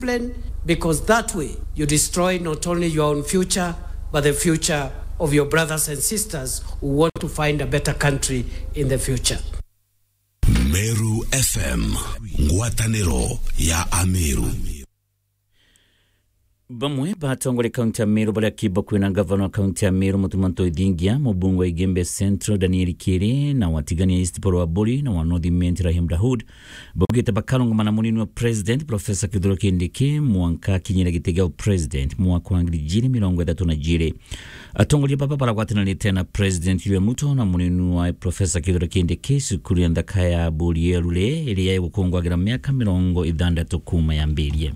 discipline because that way you destroy not only your own future but the future of your brothers and sisters who want to find a better country in the future. Meru FM, ngwatanĩro ya Ameru. bamwe batongole kaunti ya meru baria kibo kwina gavana wa kaunti ya meru mutumanto ithingia mubunge wa igembe central daniel kiri na watigania east polo wa buri na wa north ment rahim dahud baugite bakalongomana munini wa president profesa kithuro kindiki mwanka kinyira giti gia president mwaka wa ngiri jiri mirongo ithatu na jiri atongoria baba baragwatananite na president yue muto na munini wa profesa kithuro kindiki cukuru ya nthaka ya buri yerule iria igukungwagira miaka mirongo ithandatu kuma yambirie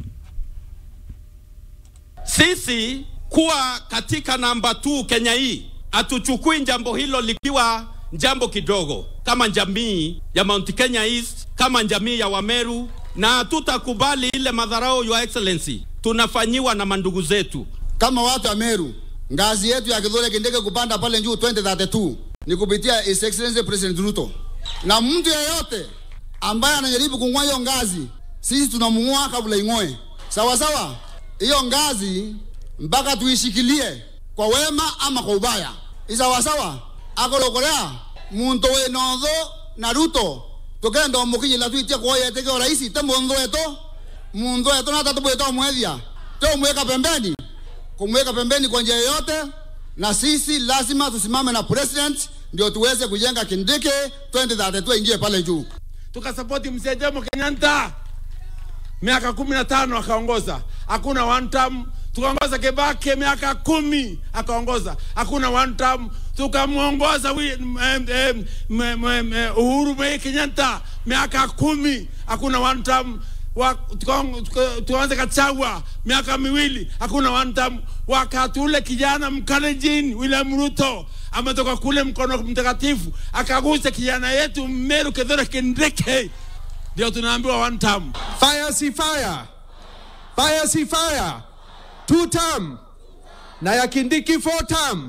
Sisi kuwa katika namba 2 Kenya hii hatuchukui jambo hilo likiwa jambo kidogo, kama jamii ya Mount Kenya East, kama jamii ya Wameru, na hatutakubali ile madharau, Your Excellency, tunafanyiwa na mandugu zetu. kama watu wa Meru, ngazi yetu ya Kithure Kindiki kupanda pale juu 2032 ni kupitia His Excellency President Ruto, na mtu yeyote ambaye anajaribu kung'oa hiyo ngazi, sisi tunamng'oa kabla ing'oe. Sawa sawa, hiyo ngazi mpaka tuishikilie kwa wema ama kwa ubaya. Isawa sawa, akolokolea muntu winotho na Ruto tukenda omukinyila twitie kuoyete kio raisi te mundu wetu mundu wetu nata tubwita omwethia te umweka pembeni kumweka pembeni kwa njia yoyote, na sisi lazima tusimame na president ndio tuweze kujenga Kindiki 2032 ingie pale juu. tukasapoti mzee Jomo Kenyatta miaka kumi na tano akaongoza, hakuna one term. Tukaongoza Kibaki miaka kumi akaongoza, hakuna one term. Tukamwongoza wi- em, em, m- m- m- Uhuru Muigai Kenyatta miaka kumi, hakuna one term. Wa- tukaong- tuka- tukaanza Gachagua miaka miwili, hakuna one term. Wakati ule kijana Mkalenjin William Ruto ametoka kule mkono mtakatifu akagusa kijana yetu Meru Kithure Kindiki, ndio tunaambiwa one term. Fire si fire. Fire si fire. Two term. Na ya Kindiki four term.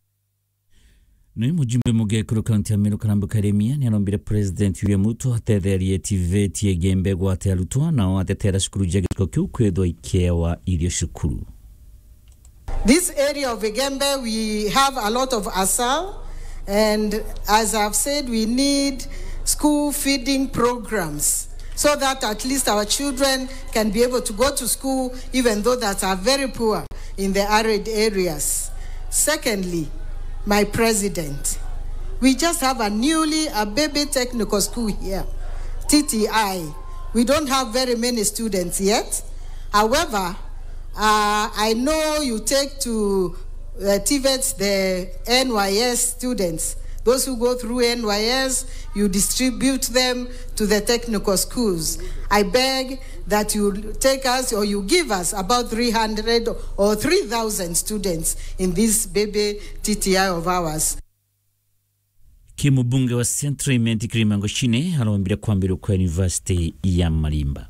nä mujumbe mugekuru kaunti ya miru karambu karemia nä arombire president william ruto atetherie tivetie gembe gwate arutwo nao atetera cukuru ja gĩcigo kĩu kwithwo ikewa irio cukuru This area of Igembe, we have a lot of ASAL, and as I've said, we need school feeding programs so that at least our children can be able to go to school, even though that are very poor in the arid areas. Secondly, my president, we just have a newly a baby technical school here, TTI. We don't have very many students yet. However, uh, I know you take to uh, TVETs the NYS students. Those who go through NYS, you distribute them to the technical schools. I beg that you take us or you give us about 300 or 3,000 students in this baby TTI of ours. kimubunge wa central imenti kirimango shine arombire kwambirwo kwa university ya marimba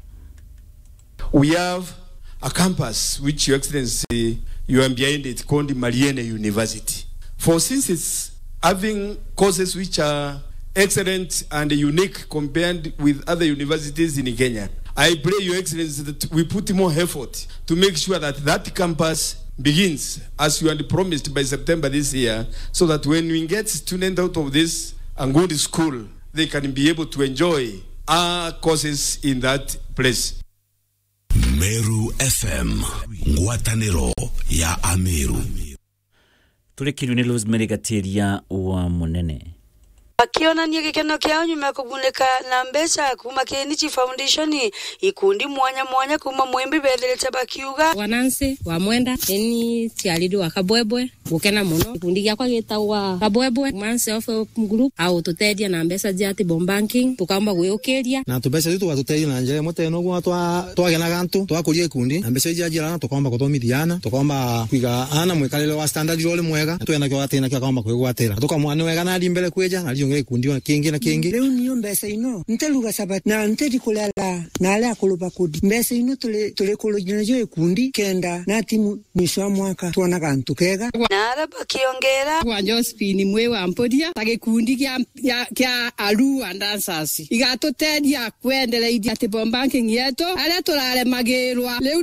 We have a campus which Your Excellency, you are behind it called Mariene University. For since it's having courses which are excellent and unique compared with other universities in Kenya, I pray Your Excellency that we put more effort to make sure that that campus begins as you had promised by September this year, so that when we get students out of this and go to school, they can be able to enjoy our courses in that place. Meru FM, ngwatanĩro ya Ameru. tũrĩkĩrio nĩ rosemary gatiria wa mũnene akionania gikeno kiao nyuma ya kugunĩka na mbeca kuma Kenichi Foundation ikundi mwanya mwanya kuma mwimbi bethelete bakiuga wanansi wa mwenda eni ciariri wa kabwebwe gukena muno gikundi giakwa gitagwa kabwebwe man self help group au tuteithia na mbeca cia table banking tukaamba gwiukiria na tumbeca icio tugatuteithia na njira imwe teno gwa twagenaga antu twakuria ikundi na mbeca icio njirana tukaomba kuthomithia ana tukaomba kwiga ana mwikarire wa standard role mwega na twena kio gatina kio akaomba kwigwatira tukamwa ni wega nari mbere kweja na rio gikundi ona kingi na kingi riu niyo mbeca ino nteruga sabati na nteri kulela na aria akuluba kudi mbeca ino tuli tuli kulujina jo ikundi kenda na timu mwisho wa mwaka tuonaga ntu kega na aria bakiongera wa Josephine mwe wa mporia ta gikundi kia kia- kia Arua Dancers igatuteithia kuendereithia ati bomb banking yetu aria turaremagirwa riu